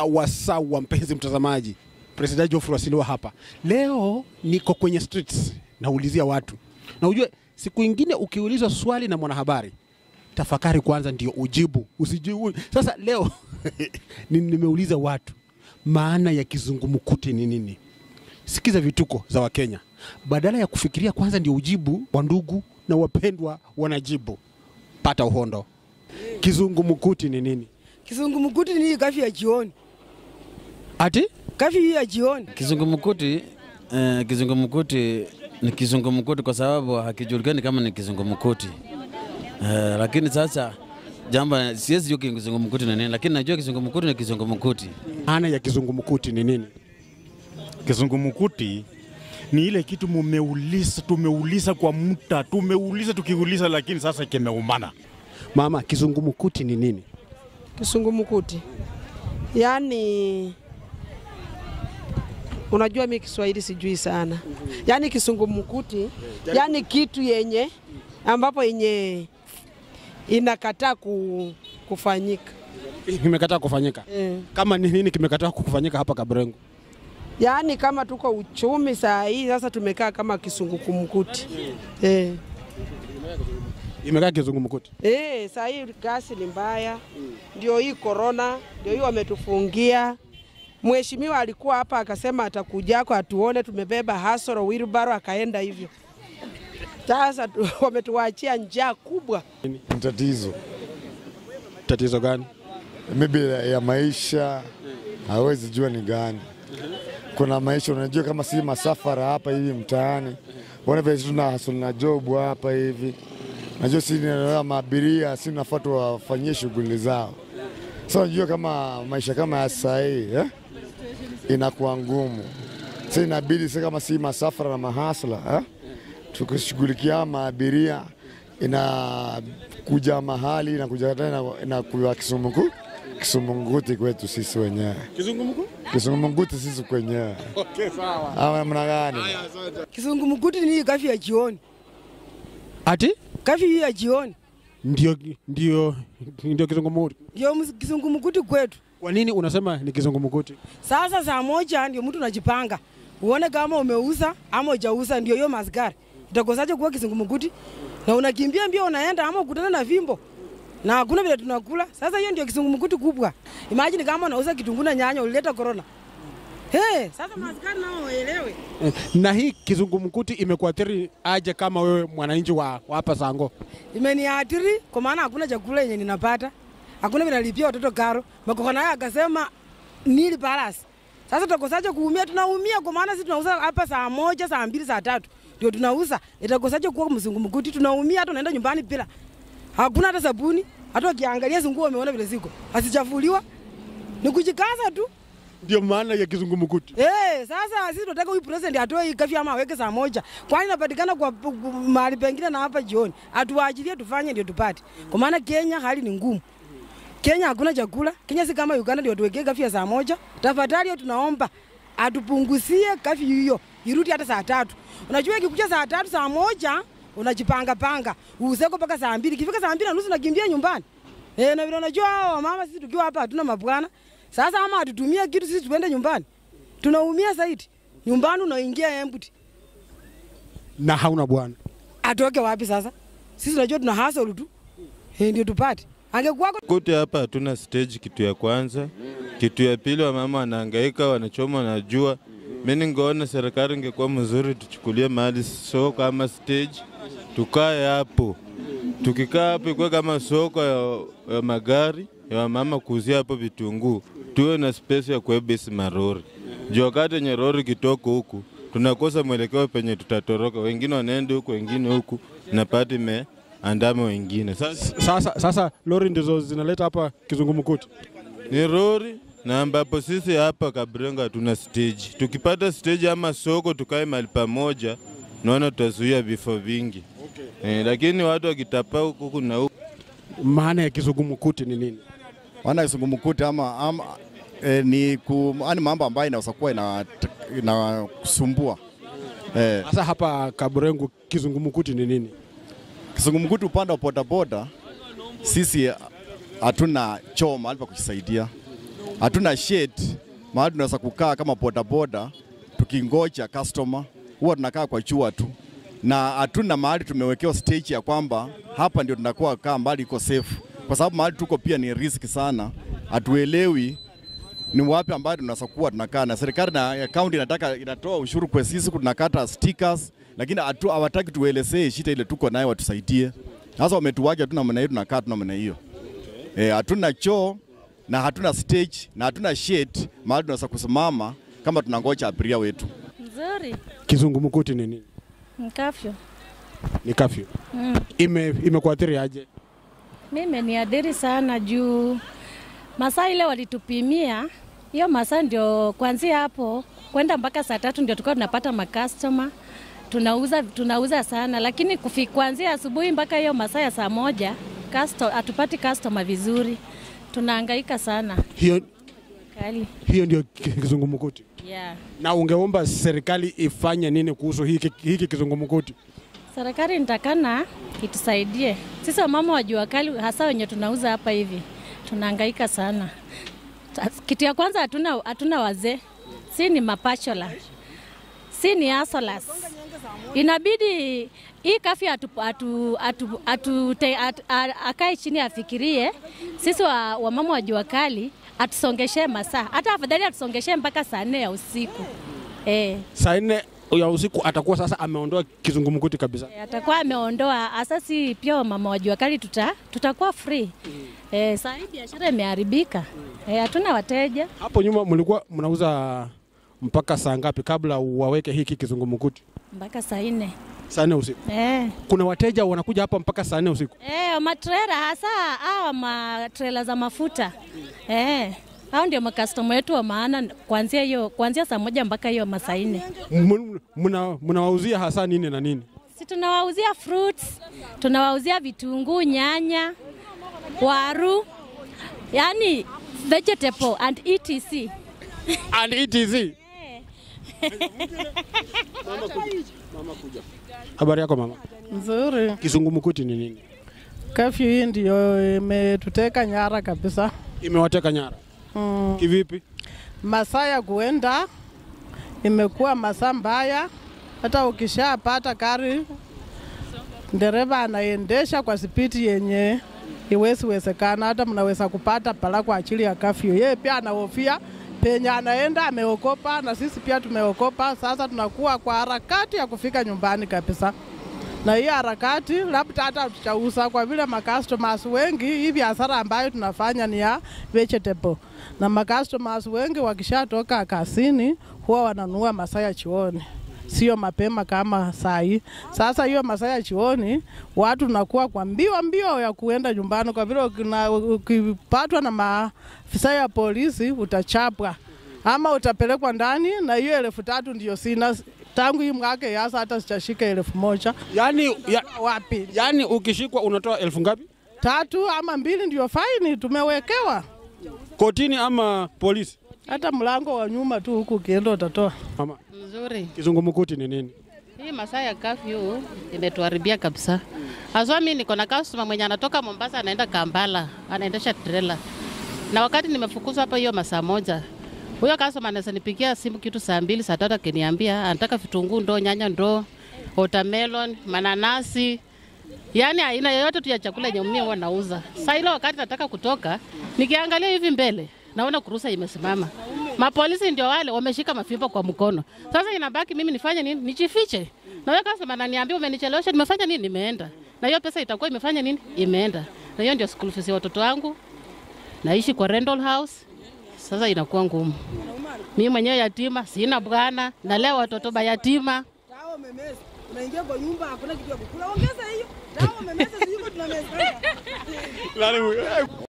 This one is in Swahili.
Sawa sawa, mpenzi mtazamaji, President Geoffrey Wasilwa hapa. Leo niko kwenye streets naulizia watu, na ujue siku ingine ukiulizwa swali na mwanahabari, tafakari kwanza ndio ujibu, usijibu. Sasa leo ni- nimeuliza watu maana ya kizungumkuti ni nini. Sikiza vituko za Wakenya, badala ya kufikiria kwanza ndio ujibu, wandugu na wapendwa wanajibu. Pata uhondo. Kizungumkuti ni nini? Kizungumkuti ni kafi ya jioni, Ati kafi hii ya jioni. Kizungumkuti eh, kizungumkuti ni kizungumkuti kwa sababu hakijulikani kama ni kizungumkuti eh, lakini sasa jambo siwezi jua kizungumkuti ni nini, lakini najua kizungumkuti ni kizungumkuti. maana ya kizungumkuti ni nini? Kizungumkuti ni ile kitu mumeuliza, tumeuliza kwa muda, tumeuliza tukiuliza, lakini sasa kimeumana. Mama, kizungumkuti ni nini? Kisungumukuti yaani, unajua mi Kiswahili sijui sana. Yaani kisungumukuti, yaani kitu yenye ambapo yenye inakataa ku, kufanyika Kimekataa kufanyika. eh. Kama ni nini kimekataa kufanyika hapa Kabrengo? Yaani kama tuko uchumi saa hii sasa tumekaa kama kisungumkuti eh. Imekaa kizungumkuti. Eh, saa hii gasi ni mbaya, ndio hii korona, ndio hii wametufungia. Mheshimiwa alikuwa hapa akasema atakujako atuone tumebeba hasoro wheelbarrow, akaenda hivyo. Sasa tu- wametuachia njaa kubwa. tatizo Tatizo gani? maybe ya ya maisha hawezi jua ni gani. Kuna maisha unajua, kama si masafara hapa hivi mtaani, wana vile tuna hustle na job hapa hivi, najua si ni maabiria, si nafaa tuwafanyie shughuli zao. Sasa unajua kama maisha kama ya saa hii eh, inakuwa ngumu. Sasa inabidi sasa, kama si masafara na mahasla eh, tukishughulikia maabiria inakuja mahali inakuja tena inakuwa kisumuku kisumunguti kwetu sisi wenyewe kisumunguti sisi kwenyewe ama namna gani? Kizungumkuti ni hii kafi ya jioni, Ati kafi hii ya jioni ndio ndio ndio kizungumkuti. ndio ms- kizungumkuti kwetu. Kwa nini unasema ni kizungumkuti? Sasa saa moja ndio mtu unajipanga uone kama umeuza ama hujauza, ndio hiyo maskari itakosaje kuwa kizungumkuti? Na unakimbia mbio unaenda ama ukutana na fimbo na hakuna vile tunakula. Sasa hiyo ndio kizungumkuti kubwa. Imagine kama unauza kitunguu na nyanya ulileta corona. Hey, sasa maskari nao waelewe. Eh, Na hii kizungumkuti imekuathiri aje kama wewe mwananchi wa wa hapa Sango? Imeniathiri kwa maana hakuna chakula yenye ninapata, hakuna vile nalipia watoto karo. Makoko naye akasema nili balance. Sasa tutakosaje kuumia? Tunaumia kwa maana sisi tunauza hapa saa moja, saa mbili, saa tatu ndio tunauza. Itakosaje kuwa mzungumkuti? Tunaumia, hata unaenda nyumbani bila, hakuna hata sabuni. Hata ukiangalia hizo nguo umeona vile ziko hazichafuliwa, ni kujikaza tu. Ndio maana ya kizungumkuti. Eh, sasa sisi tunataka huyu president atoe hii kafyu ama aweke saa moja. Kwani inapatikana kwa kwa mahali pengine na hapa jioni. Atuachilie tufanye ndio tupate. Kwa maana Kenya hali ni ngumu. Kenya hakuna chakula. Kenya si kama Uganda ndio tuwekee kafyu ya saa moja. Tafadhali hiyo tunaomba atupunguzie kafyu hiyo irudi hata saa tatu. Unajua ikikuja saa tatu saa moja unajipanga panga useko mpaka saa mbili. Ikifika saa mbili na nusu nakimbia nyumbani. Eh, na vile unajua hao mama sisi tukiwa hapa hatuna mabwana. Sasa ama atutumie kitu sisi tuende nyumbani. Tunaumia zaidi. Nyumbani unaingia empty. Na hauna bwana. Atoke wapi sasa? Sisi tunajua tuna hustle tu. Eh, ndio tupate. Angekuwako Kote hapa hatuna stage, kitu ya kwanza. Kitu ya pili, wamama wanahangaika, wanachoma na jua. Mimi ningeona serikali ingekuwa mzuri, tuchukulie mahali soko ama stage, tukae hapo. Tukikaa hapo ikuwe kama soko ya, ya magari ya wamama kuuzia hapo vitunguu, tuwe na space ya kuebesi marori juu wakati yenye rori kitoko huku tunakosa mwelekeo penye tutatoroka, wengine wanaenda huku, wengine huku, na pati imeandama wengine sasa Sasa sasa lori ndizo zinaleta hapa kizungumkuti. ni rori na ambapo sisi hapa Kabrenga hatuna stage. Tukipata stage ama soko tukae mahali pamoja, naona tutazuia vifo vingi okay. Eh, lakini watu wakitapa huku huku na huku Maana ya kizungumkuti ni nini? Maana kizungumkuti ama, ama e, ni ku, yani mambo ambayo inaweza kuwa ina- inakusumbua e, Sasa hapa Kabrengo kizungumkuti ni nini? kizungumkuti upande wa bodaboda sisi hatuna choo mahali pa kujisaidia hatuna shade mahali tunaweza kukaa kama bodaboda tukingoja customer, huwa tunakaa kwa chua tu, na hatuna mahali tumewekewa stage ya kwamba hapa ndio tunakuwa kaa mbali iko safe, kwa sababu mahali tuko pia ni risk sana, hatuelewi ni wapi ambayo tunaweza kuwa tunakaa, na serikali na ya kaunti inataka inatoa ushuru kwa sisi, tunakata stickers, lakini hatu- hawataki tuelezee shida ile tuko nayo, watusaidie. Sasa wametuwacha tu namna hiyo, tunakaa tu namna hiyo. Eh, hatuna choo na hatuna stage na hatuna shade mahali tunaweza kusimama kama tunangoja abiria wetu. Nzuri. Kizungumkuti ni nini? Mkafyo. Ni kafyu. Mm. Ime imekuathiri aje? Mimi niadhiri sana juu masaa ile walitupimia hiyo masaa ndio kuanzia hapo kwenda mpaka saa tatu ndio tulikuwa tunapata makastoma tunauza, tunauza sana, lakini kufi, kuanzia asubuhi mpaka hiyo masaa ya saa moja custo- hatupati customer vizuri, tunahangaika sana Hiyo kali. hiyo ndio ki- kizungumkuti. Yeah. Na ungeomba serikali ifanye nini kuhusu hiki hiki kizungumkuti? Serikali nitakana itusaidie sisi wamama wa jua kali, hasa wenye tunauza hapa hivi, tunahangaika sana. Ta- Kitu ya kwanza hatuna hatuna wazee, si ni mapachola, si ni asolas. Inabidi hii kafi atu, atu, atu, atu, te, at, a- akae chini afikirie sisi wa, wamama wa jua kali atusongeshe masaa, hata afadhali atusongeshe mpaka saa nne ya usiku eh. Saa nne ya usiku atakuwa sasa ameondoa kizungumkuti kabisa. E, atakuwa ameondoa asasi pia wamama wa jua kali tuta, tutakuwa free. E, saa hii biashara imeharibika, e, hatuna wateja. Hapo nyuma mlikuwa mnauza mpaka saa ngapi kabla waweke hiki kizungumkuti? mpaka saa nne. Saa nne usiku. E, Kuna wateja wanakuja hapa mpaka saa nne usiku. e, matrela hasa hawa matrela za mafuta e, hao ndio makastoma wetu wa maana kuanzia hiyo kuanzia saa moja mpaka hiyo masaa nne. M- mna- Mnawauzia hasa nini na nini? Si tunawauzia fruits, tunawauzia vitunguu, nyanya, waru, yani vegetable and etc. And ETZ. Habari yako mama? Nzuri. Kizungumkuti ni nini? Kafyu hii ndio imetuteka nyara kabisa. Imewateka nyara. Mm. Kivipi? Masaa ya kuenda imekuwa masaa mbaya, hata ukishapata gari dereva anaendesha kwa spidi yenye iwezi wezekana, hata mnaweza kupata pala kwa ajili ya kafyu. Yeye pia anahofia penye anaenda, ameokopa na sisi pia tumeokopa. Sasa tunakuwa kwa harakati ya kufika nyumbani kabisa na hii harakati labda hata tutauza kwa vile macustomers wengi, hii biashara ambayo tunafanya ni ya vegetable, na macustomers wengi wakishatoka kazini huwa wananunua masaa ya chioni, sio mapema kama saa hii. Sasa hiyo masaa ya chioni watu nakuwa kwa mbio mbio ya kuenda nyumbani, kwa vile ukina- ukipatwa na maafisa ya polisi utachapwa ama utapelekwa ndani, na hiyo elfu tatu ndio sina tangu hii mwaka yasa, hata sitashika elfu moja Yani, ya, wapi? yani ukishikwa unatoa elfu ngapi? Tatu ama mbili ndio faini tumewekewa, Kotini ama polisi? hata mlango wa nyuma tu huku ukienda utatoa. Mama, Nzuri. kizungumkuti ni nini? Hii masaa ya kafyu imetuharibia kabisa. Haswa mimi niko na customer mwenye anatoka Mombasa anaenda Kampala, anaendesha trailer. Na wakati nimefukuzwa hapa hiyo masaa moja, huyo customer anaweza nipigia simu kitu saa mbili, saa tatu akiniambia anataka vitunguu ndoo, nyanya ndoo, watermelon, mananasi, yaani aina yoyote tu ya chakula yenye mimi huwa nauza. Saa ile wakati nataka kutoka, nikiangalia hivi mbele naona kurusa imesimama. Mapolisi ndio wale wameshika mafimbo kwa mkono. Sasa inabaki mimi nifanye nini? Nijifiche. Na wewe customer ananiambia umenichelewesha, nimefanya nini? Nimeenda. Na hiyo pesa itakuwa imefanya nini? Imeenda. Na hiyo ndio school fees ya watoto wangu. Naishi kwa rental house. Sasa inakuwa ngumu. Mimi mwenyewe yatima, sina bwana, nalea watoto mayatima. Dawa umemeza. Unaingia kwa nyumba hakuna kitu ya kukula. Ongeza hiyo. Dawa umemeza sio tunameza.